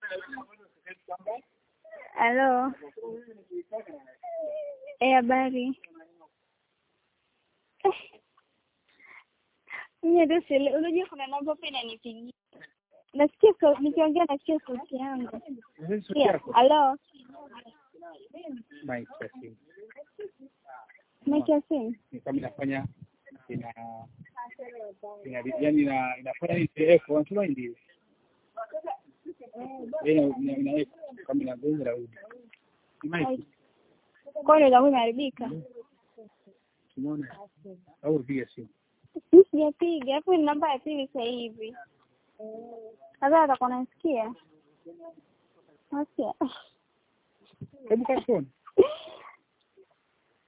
Halo. Eh, habari. Eh. Mimi hata sielewi. Unajua kuna namba pia inanipigia. Nasikia sau- nikiongea nasikia sauti yangu. Hizi sauti Yeah. yako? Halo. Mic ya simu. Mic ya simu. Ni kama inafanya ina ina yani ina inafanya ni echo, unasema ndio. Ina ina ina echo kama inagonga raundi. Mic Kwa hiyo ndio imeharibika. umeona? Au piga simu. Mimi sijapiga. Hapo ni namba ya pili sasa hivi. Sasa atakuwa anasikia. Nasikia. Hebu kaa phone.